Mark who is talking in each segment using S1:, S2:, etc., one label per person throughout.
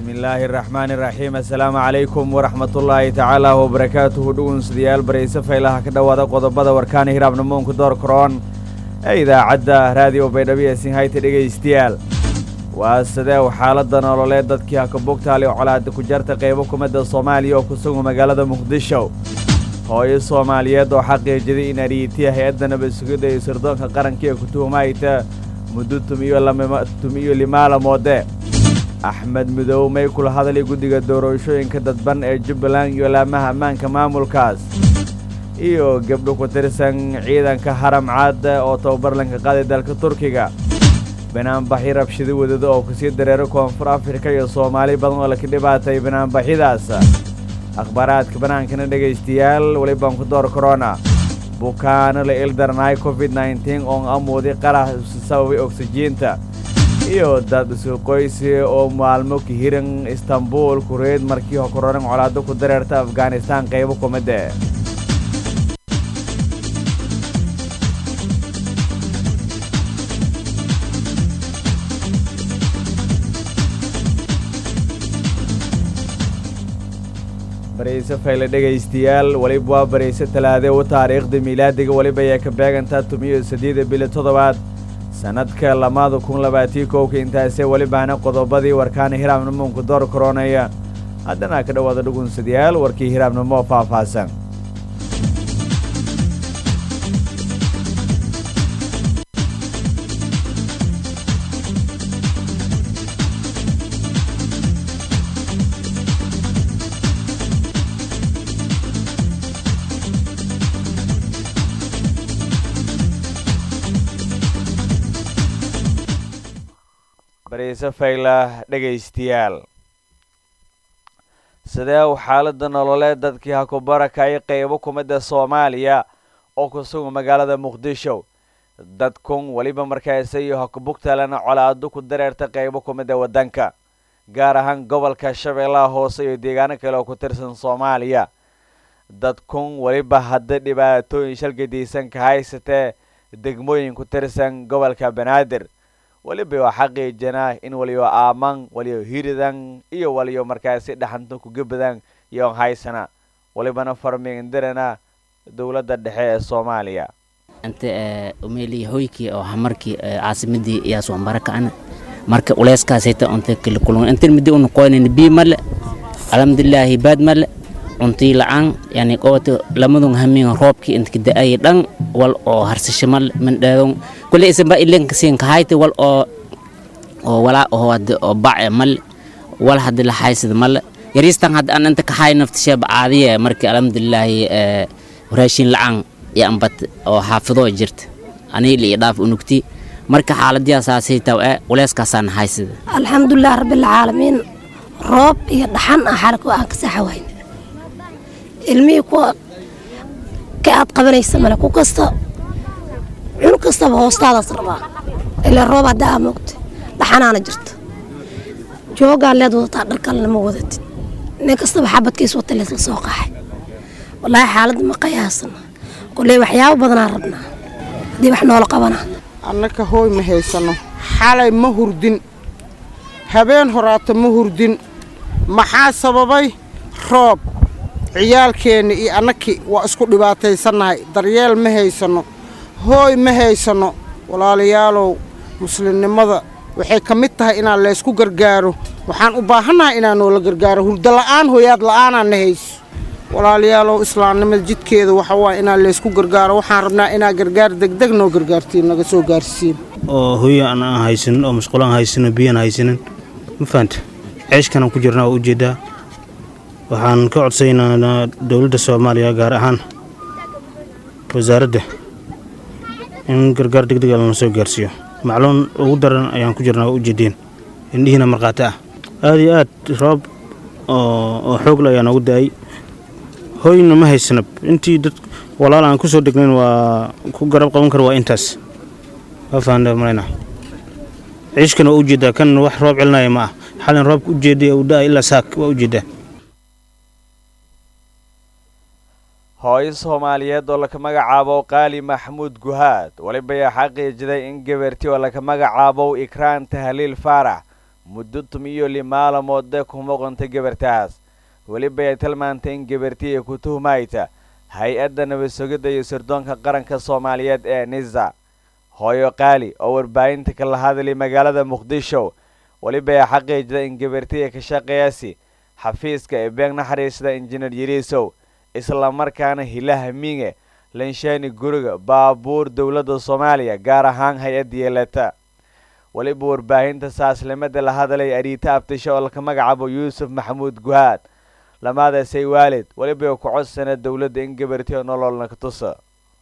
S1: bismillaahi araxmaani iraxiim assalaamu calaykum waraxmatullaahi tacaala wabarakaatuhu dhugunsidayaal barayse faylaha ka dhowaada qodobada warkaana hiraabnamoonku door karoon ee idaacadda raadiyo baydhabo sinhayta dhegaystayaal waa sideew xaaladda nololeed dadkii hakabugtaali oo colaada ku jarta qaybo kumadda soomaaliya oo ku sugan magaalada muqdisho hooyo soomaaliyeed oo xaqiijiday in ariitiya hay-adda nabad sugidda iyo sirdoonka qaranka ee ku tuhmayta muddo tumiyo limaalamoode axmed midow may kula hadlay guddiga doorashooyinka dadban ee jubbaland iyo laamaha ammaanka maamulkaas iyo gabdho ku tirsan ciidanka haram caad oo tababarlanka qaaday dalka turkiga banaanbaxi rabshida wadada oo kusii dareero koonfur afrika iyo soomaali badan oo laka dhibaatay banaanbaxyadaas akhbaaraadka bannaankana dhegaystayaal welibaan ku door korona bukaano la ildarnaay covid nneteen oon amuuday qarax sababay oksijiinta iyo dad isu qoysi oo maalmo ka hiran istanbul kureed markii hokororan colaado ku dareerta afghanistaan qaybo kumidde barayse fayle dhegaystayaal weliba waa barayse talaade u taariikhda miilaadiga weliba ayaa ka beegantaa tumiyo saddeeda bili toddobaad sannadka lamaada kun labaatii kowka intaasee welibaana qodobadii warkaana hiraabnimoonku door koronaya haddana ka dhowaada dhugunsadayaal warkii hiraabnimo faahfaahsan barayse fayla dhegaystayaal sidee u xaaladda nololeed dadkii ha ku barakayay qaybo kumidda soomaaliya oo ku sugan magaalada muqdisho dadkun weliba markaase iyo hakubugtalana colaado ku dareerta qaybo kumidda waddanka gaar ahaan gobolka shabeellaha hoose iyo deegaano kale oo ku tirsan soomaaliya dadkun weliba hadda dhibaatooyin shalgadaysan ka haysatee degmooyin ku tirsan gobolka banaadir weliba waa xaqiijinaa in waliyo aaman waliyo hiridan iyo waliyo markaasi dhaxanta kugabadan iyoon haysana walibana farmiindirana dowladda dhexe ee soomaaliya
S2: inta umeli hoykii oo hamarkii caasimadii iyaas waan barakacna marka uleyskaasayta unta kala kulun inta midi unu qoynin bii male alxamdulilaahi baad male cuntii la-aan yani qowata lamadun hamin roobkii inta da-ay dhan wal oo harsasho male mandhaadon kule isanba ilenkasin kahayte wal oo oo walaa oo hade oo bace male wal hadi la haysada male yaristan hadda an inta kahay naftisheeba caadiye markii alxamdulilaahi raashin la-aan iyo ambat oo xaafidoo jirta aniil iyo dhaaf unugti marka xaaladiyasaasay taw e culeyskaasaan haysada
S3: alxamdulilah rabbilcaalamiin roob iyo dhaxan ah xalku aan ka saxawayn ilmihii kuwa ka aad qabanaysa male ku kasta cun kastaba hoostaadaas rabaa ilaa roob haddaa aa moogta dhaxanaana jirta joogaan leed wadataa dharkalena ma wadatid nin kastaba xabadkiis wata leed la soo qaxay walaahi xaaladda ma qayaasana koley waxyaabo badanaa rabnaa haddii wax noola qabanaa
S4: annaka hooy ma haysano xalay ma hurdin habeen horaata ma hurdin maxaa sababay roob ciyaalkeenna iyo annakii waa isku dhibaataysannahay daryeel ma haysanno hooy ma haysanno walaalayaalow muslimnimada waxay ka mid tahay inaan laysku gargaaro waxaan u baahannahay inaan noola gargaaro hurdo la'aan hooyaad la'aanaa na hayso walaalayaalow islaamnimada jidkeeda waxa waa inaan laysku gargaaro waxaan rabnaa inaa gargaar degdeg noo gargaartiin naga soo gaarsiin
S5: oo hooyo aan aan haysanin oo musqulaan haysanin biyaan haysanin ma fahanta ceeshkanaan ku jirnaa waa ujeeddaa waxaan ka codsaynaa dowladda soomaaliya gaar ahaan wasaaradda in gargaar degdega lana soo gaarsiiyo macluun ugu daran ayaan ku jirnaa waa ujeedeen indhihiina markhaati ah aad iyo aad roob oo xoogla ayaa noogu da-ay hooyna ma haysanab intii dad walaal aan ku soo degnayn waa ku garab qaban kara waa intaas waa fahantaa malayna ciishkana waa ujeeddaa kan wax roob celinaya ma ah xalin roobka ujeeday uu da-ay ilaa saak waa ujeeddaa
S1: hooyo soomaaliyeed oo laka magacaabo qaali maxamuud guhaad weliba ayaa xaqiijiday in gabarti oo laka magacaabo ikraan tahliil faarax muddo tumiyo li maalamoode ku muuqanta gabartaas weliba ay tilmaantay in gabartii ay ku tuhmayta hay-adda nabad sugidda iyo sirdoonka qaranka soomaaliyeed ee nisa hooyo qaali oo warbaahinta kala hadlay magaalada muqdisho weliba ay xaqiijida in gabartii ay ka shaqeeyasi xafiiska ee beeg naxariisda injineer yariisow islamarkaana hilaha miinge lanshaani guriga baabuur dowladda soomaaliya gaar ahaan hay-adda yeelata weliba warbaahinta saaslimada la hadlay ariita abtisho oo laka magacaabo yuusuf maxamuud guhaad lamaadaasay waalid weliba ku codsana dowladda in gabartiyo nololna ka tusa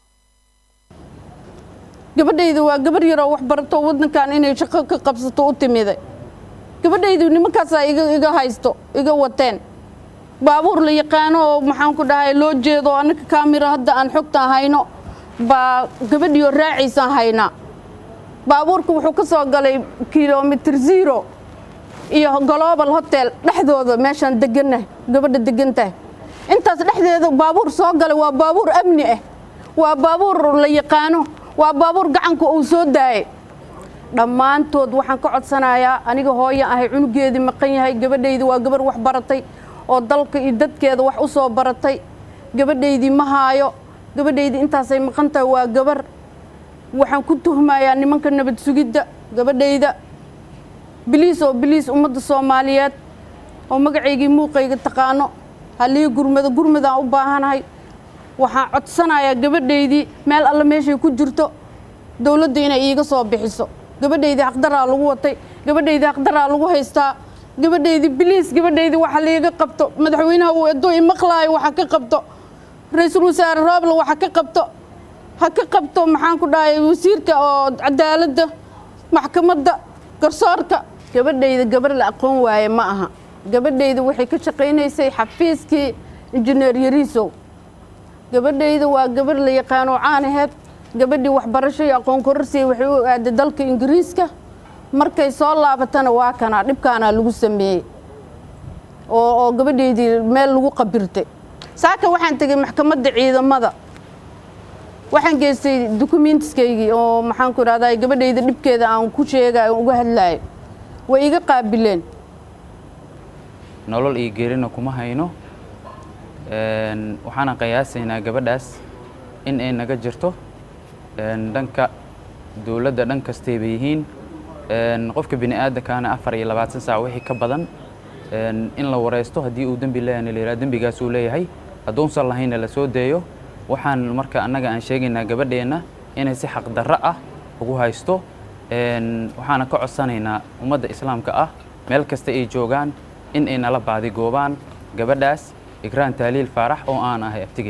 S6: gabadhayda waa gabar yaroo wax barato waddankan inay shaqo ka qabsato u timiday gabadhaydu nimankaasaa iga iga haysto iga wateen baabuur la yaqaano oo maxaan ku dhahay loo jeedo annaka kaamira hadda aan xogtaan hayno baa gabadhiioo raacaysaan haynaa baabuurka wuxuu ka soo galay kilomitir zero iyo global hotel dhexdooda meeshaan deganah gabadha degantahay intaas dhexdeeda baabuur soo galay waa baabuur amni ah waa baabuur la yaqaano waa baabuur gacanka uu soo daayay dhammaantood waxaan ka codsanayaa aniga hooyo ahay cunugeedii maqan yahay gabadhaydi waa gabar wax baratay oo dalka iyo dadkeeda wax u soo baratay gabadhaydii ma haayo gabadhaydii intaasay maqan tahay waa gabar waxaan ku tuhmayaa nimanka nabad sugidda gabadhayda biliis oo biliis ummadda soomaaliyeed oo magacaygii muuqayga taqaano halii gurmado gurmadaan u baahanahay waxaan codsanayaa gabadhaydii meel alle meeshay ku jirto dowladda inay iiga soo bixiso gabadhaydii haqdaraa lagu watay gabadhaydii haqdaraa lagu haystaa gabadhaydii biliis gabadhaydii waxa liiga qabto madaxweynaha uu edo imaqlaayo waxa ka qabto ra-iisul wasaare rooble waxa ka qabto ha ka qabto maxaan ku dhahay wasiirka oo cadaaladda maxkamadda garsoorka gabadhayda gabar la aqoon waaye ma aha gabadhayda waxay ka shaqaynaysay xafiiskii injineer yariisow gabadhayda waa gabar la yaqaano caanaheed gabadhii waxbarasho iyo aqoon kororsiya waxay u aaday dalka ingiriiska markay soo laabatana waa kanaa dhibkaanaa lagu sameeyey oo oo gabadhaydii meel lagu qabirtay saaka waxaan tegey maxkamadda ciidamada waxaan geystay dukumentiskaygii oo maxaan ku idhahdaa gabadhayda dhibkeeda aan ku sheegayo uga hadlaayo way iga qaabileen
S7: nolol iyo geerina kuma hayno waxaana qiyaasaynaa gabadhaas in ay naga jirto dhanka dowladda dhan kastay bay yihiin qofka bini aadamkaana afar iyo labaatan saac wixii ka badan in la wareysto haddii uu dembi leeyahna la yidhaha dembigaas uu leeyahay hadduunsan lahaynna la soo deeyo waxaan marka annaga aan sheegaynaa gabadheenna inay si xaqdarro ah ugu haysto waxaana ka codsanaynaa ummadda islaamka ah meel kasta ay joogaan in ay nala baadigoobaan gabadhaas ikraan taaliil faarax oo aan ahay aftigeed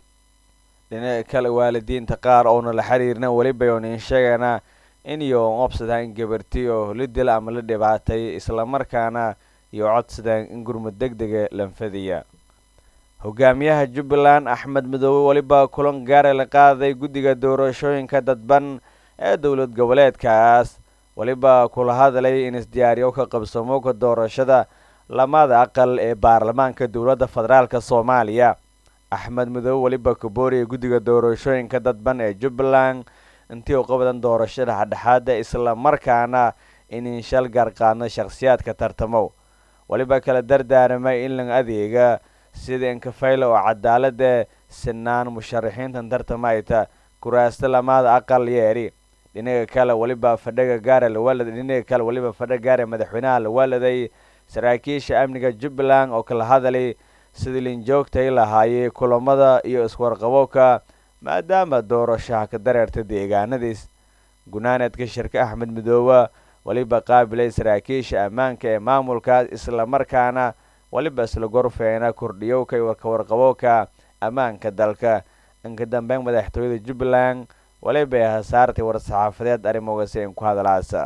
S1: dhinaca kale waalidiinta qaar oona la xiriirna weliba oon in sheegaynaa in iyo obsadaan in gabarti oo la dila ama la dhibaatay islamarkaana iyo codsadaan in gurmud deg dega lanfadiya hogaamiyaha jubbaland axmed midoobe weliba kulan gaara la qaaday guddiga doorashooyinka dadban ee dowlad goboleedkaas weliba kula hadlay in isdiyaariyo ka qabsamowka doorashada lamada aqal ee baarlamaanka dowladda federaalka soomaaliya axmed midoobe weliba kabooriya guddiga doorashooyinka dadban ee jubbaland intii u qabadan doorashada dhexdhexaada isla markaana inin shal gaarqaadno shakhsiyaadka tartamow weliba kala dardaaramay in la adeega sida inkafayla oo cadaalada sinaan musharaxiintan tartamayta kuraasta lamaada aqal yeeri dhinaga kale weliba fadhaga gaara lawaalad dhinaga kale weliba fadhaga gaara madaxweynaha la waaladay saraakiisha amniga jubbaland oo kala hadalay sidii linjoogtay lahaayey kulamada iyo iswarqabowka maadaama doorashaha ka dareerta deegaanadiis gunaanadka shirka axmed midoobe weliba qaabilay saraakiisha ammaanka ee maamulkaas islamarkaana weliba isla gorfeena kordhiyowka iyo warkawarqabowka ammaanka dalka inka dambeyn madaxtooyada jubbaland weliba ay hasaartay war-saxaafadeed arrimoogasi in ku hadalaasa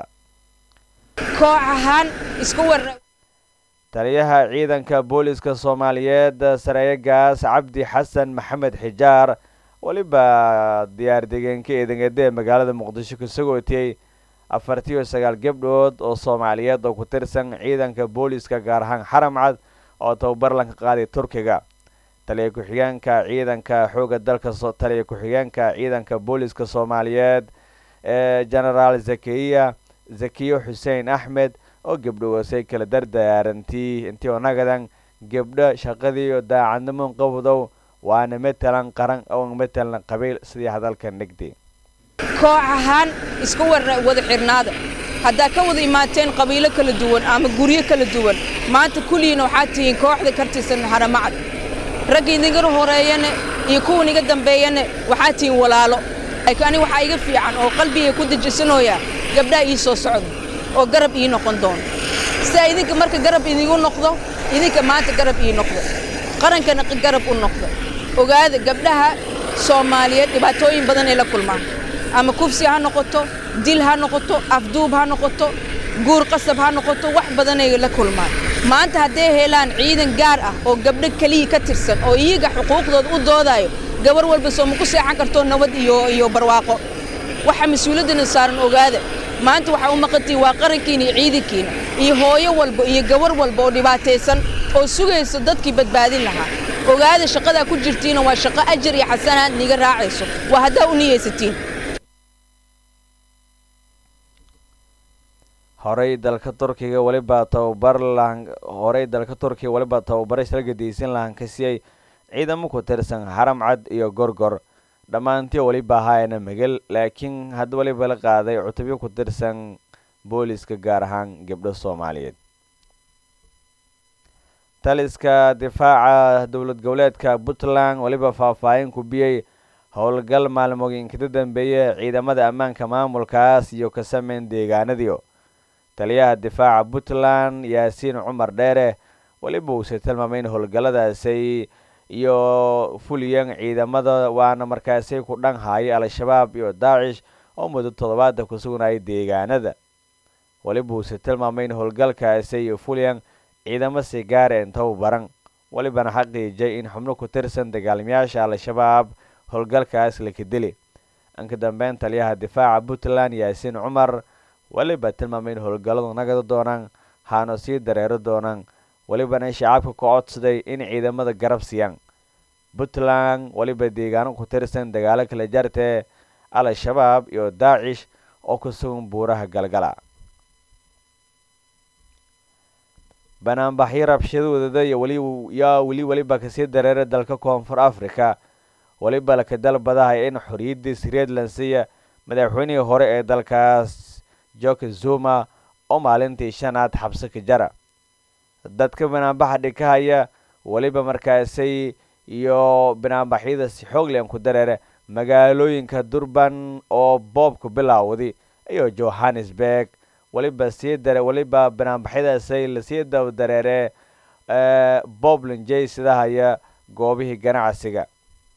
S8: koox ahaan isku war
S1: taliyaha ciidanka booliska soomaaliyeed sareeyagaas cabdi xasan maxamed xijaar weliba diyaar degeenka eedangade ee magaalada muqdisho ka sagootiyey afartiyo sagaal gabdhood oo soomaaliyeed oo ku tirsan ciidanka booliska gaar ahaan xaramcad oo tababar lanka qaaday turkiga taliya ku-xigeenka ciidanka xooga dalka taliya ku-xigeenka ciidanka booliska soomaaliyeed ee genaraal zakiya zakiyo xuseen axmed oo gebdhowaasay kala dardaarantii intii onagadan gebdho shaqadiiyo daacadnimo qabdow waana matalan qaran oo matalan qabiil sidii hadalka nigdi
S8: koox ahaan iska wada xirnaada haddaa ka wada imaateen qabiilo kala duwan ama guryo kala duwan maanta kulligiina waxaad tihiin kooxda ka tirsan haramacad ragga idinga horeeyane iyo kuwan iga dambeeyane waxaad tihiin walaalo laakiin aniga waxaa iga fiican oo qalbiga ku dejisanooya gabdhaha ii soo socda oo garab ii noqon doono sidaa idinka marka garab idigu noqdo idinka maanta garab ii noqdo qarankana garab u noqdo ogaada gabdhaha soomaaliyeed dhibaatooyin badan ay la kulmaan ama kufsi ha noqoto dil ha noqoto afduub ha noqoto guur qasab ha noqoto wax badanay la kulmaan maanta hadday helaan ciidan gaar ah oo gabdho keliya ka tirsan oo iyaga xuquuqdooda u doodayo gabar walba soo ma ku seexan karto nabad iyo iyo barwaaqo waxa mas-uuliyaddana saaran ogaada maanta waxaa u maqantihin waa qarankiina iyo ciidankiina iyo hooyo walba iyo gabar walba oo dhibaataysan oo sugaysa dadkii badbaadin lahaa ogaada shaqadaa ku jirtiina waa shaqo ajar iyo xasanaad niga raacayso waa haddaa u niyeysatiin
S1: horey dalka turkiga weliba tababar lahan horey dalka turkiga weliba tababaro shalgadaysan lahan ka siiyey ciidamo ku tirsan haram cad iyo gorgor dhammaantii weliba ahaayana megel laakiin hadda weliba la qaaday cutubyo ku tirsan booliska gaar ahaan gabdho soomaaliyeed taliska difaaca dowlad goboleedka puntland weliba faahfaahin ku biyey howlgal maalmooyinkada dambeeye ciidamada ammaanka maamulkaas iyo ka sameyn deegaanadiio taliyaha difaaca puntland yaasiin cumar dheere weliba uuse tilmaamay in howlgalladaasay iyo fuliyan ciidamada waana markaasay ku dhan haaya al-shabaab iyo daacish oo muddo toddobaada ku sugnayay deegaanada weliba uuse tilmaamay in howlgalkaasay iyo fuliyan ciidamo si gaara intou baran welibana xaqiijay in xubno ku tirsan dagaalamayaasha al-shabaab howlgalkaas laka dili inka dambeyn taliyaha difaaca puntland yaasiin cumar weliba tilmaamay in howlgalladu nagada doonaan haano sii dareero doonaan welibana shacabka ka codsaday in ciidamada garab siiyaan puntland weliba deegaano ku tirsan dagaalo kala jartee al-shabaab iyo daacish oo ku sugan buuraha galgala banaanbaxyo rabshadooda iyo weli yaa weli weliba kasii dareera dalka koonfur africa weliba laka dalbadahay in xoriyadii sreed lansiya madaxweynihii hore ee dalkaas joke zuma oo maalintii shanaad xabsi ka jara dadka banaanbaxa dhikahaya weliba markaasay iyo banaanbaxyada si xoogland ku dareere magaalooyinka durban oo boobku bilaawday iyo johannesburg weliba sii dare weliba banaanbaxyadaasay lasii daba dareere bobland j sidahaya goobihii ganacsiga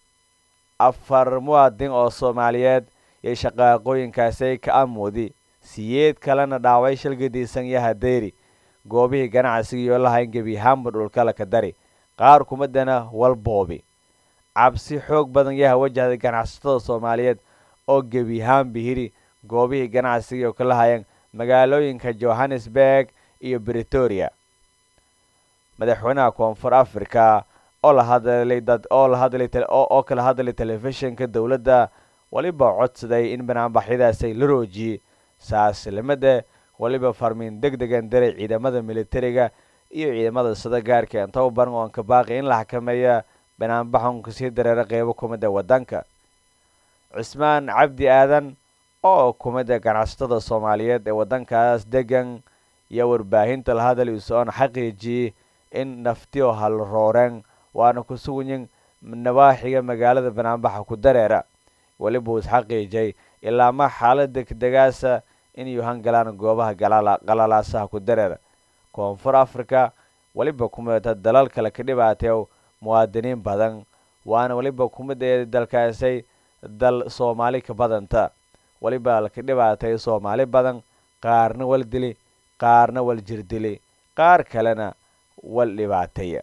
S1: afar muwaadin oo soomaaliyeed iyo shaqaaqooyinkaasay ka amoodi siyeed kalena dhaaway shalgadiisan iyo hadeeri goobihii ganacsiga iyo lahayn gebi ahaanba dhulkala ka dari qaar kumadana walboobi cabsi xoog badan yaha wajahday ganacsatada soomaaliyeed oo gebi ahaanba hiri goobihii ganacsiga iyo kalahayeen magaalooyinka johannesburg iyo bretoria madaxweynaha koonfur africa oo la hadlay dad oo la hadlay oo kala hadlay telefishinka dowladda weliba codsaday in banaanbaxyadaasay la roojiyey saaslimada weliba farmiin deg degan diray ciidamada militariga iyo ciidamada sida gaarka intaba baran oon ka baaqi in la xakameeya banaanbaxan kasii dareera qeybo kumida wadanka cismaan cabdi aadan oo kumida ganacsatada soomaaliyeed ee wadankaas degan iyo warbaahinta la hadal isoon xaqiijiyey in naftiyo hal rooreen waana ku suganyin nawaaxiga magaalada banaanbaxa ku dareera weliba uu isxaqiijay ilaa ma xaalada degaasa inay hangalaan goobaha qalalaasaha ku dareera koonfur africa weliba kumidata dalal kale ka dhibaateew muwaadiniin badan waana weliba kumid ee dalkaasay dal soomaali ka badanta weliba laka dhibaatay soomaali badan qaarna wal dili qaarna wal jirdili qaar kalena wal dhibaateeya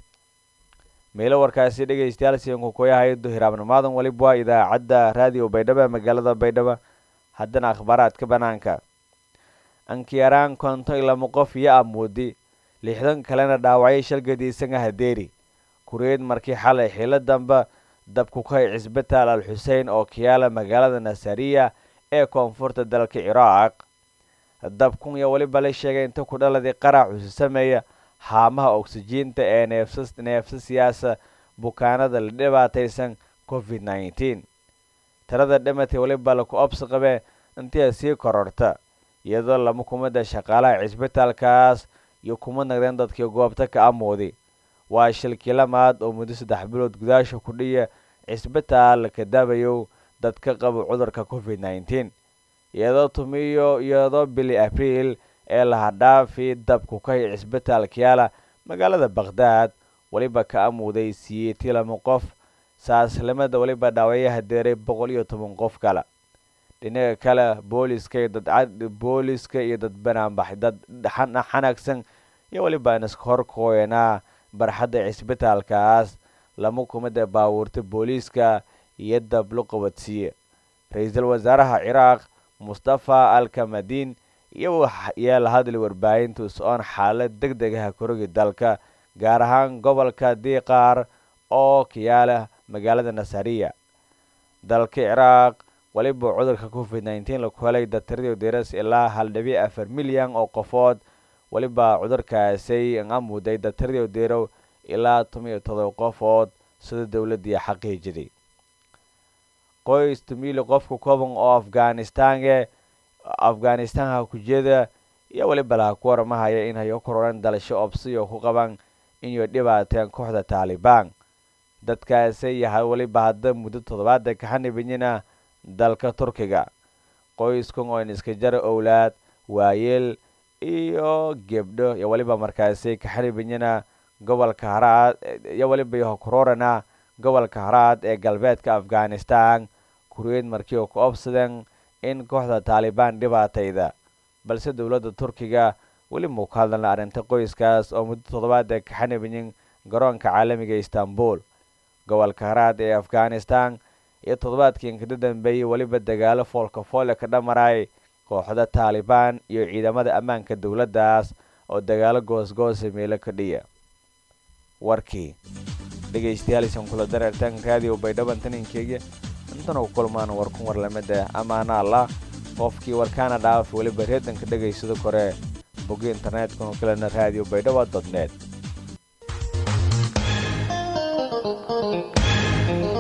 S1: meelo warkaasi dhegeystayaal siinku kuyahayo hiraabnimaadan weliba waa idaacadda raadiyo baydhabo magaalada baydhabo haddana akhbaaraadka banaanka ankiyaraan konton iyo lama qof iyo amoodi lixdan kalena dhaawacyo shalgadiisanga hadeeri kureed markii xalay xilo damba dabku kahay cisbitaal al xusein oo kiyaala magaalada nasariya ee koonfurta dalka ciraaq dabkun iyo weliba la sheegay inta ku dhaladii qarac usi sameeya haamaha oksijiinta ee neefsasiyaasa bukaanada la dhibaataysan covid nneteen tirada dhimatay weliba laku obsi qabee intii sii kororta iyadoo lama kumida shaqaalaha cisbitaalkaas iyo kuma nagdeen dadkii goobta ka amooday waa shilkii lamaad oo muddo saddex bilood gudaasha ku dhiya cisbitaal ka daabayow dadka qaba cudurka covid nneteen iyadoo tumiyo iyadoo bili abriil ee lahadhaafi dabku ka hay cisbitaalkayaala magaalada bakhdad weliba ka amuuday siyeetii lama qof saaslimada weliba dhaawayaha deeray boqol iyo toban qof kale dhinaga kale booliska iyo dad booliska iyo dad banaanbax dad xanaagsan iyo weliba iska horkooyanaa barxadda cisbitaalkaas lama kumida baabuurta booliiska iyo dab lo qabadsiiye ra-iisul wasaaraha ciraaq mustafa alkamadiin iyoyaa la hadlay warbaahinta is-oon xaalad deg degaha korogi dalka gaar ahaan gobolka diiqaar oo kayaala magaalada nasariya dalka ciraaq weliba cudurka covid nneteen laku helay datiradii diras ilaa hal dhibic afar milyan oo qofood weliba cudurkaasay amuday datiradii dirow ilaa toban iyo todoba qofood sida dowladii xaqiijiday qoys tumili qofka kooban oo afghanistange afghanistanha kujeeda iyo weliba laha ku waramahaya in hayo kororan dalasho obsiyo ku qaban inay dhibaateen kooxda taalibaan dadkaasi yahay weliba hadda muddo toddobaada kaxanibanyina dalka turkiga qoyskan oo iska jara owlaad waayeel iyo gebdho iyo weliba markaasi kaxanibanyina gobolka haraad iyo weliba kororana gobolka haraad ee galbeedka afghanistan kureed markii ku obsadeen in kooxda taalibaan dhibaatayda balse dowladda turkiga weli muu ka hadlana arrinta qoyskaas oo muddo toddobaad ee kaxanibanyin garoonka caalamiga istanbul gobolka haraad ee afghanistan iyo toddobaadkii inkada dambeeyey weliba dagaalo foolka foole ka dhamaray kooxda taalibaan iyo ciidamada ammaanka dowladdaas oo dagaalo goosgoosa meelo ka dhiya warkii dhegaystayaalisan kula dareertaan raadiyo baydhaban taninkeega intana u kulmaan warkun warlamada amaana allah qofkii warkaana dhaaf weliba reedanka dhegaysada kore bogi internetkanu kalena raadiyo baydhaba dot net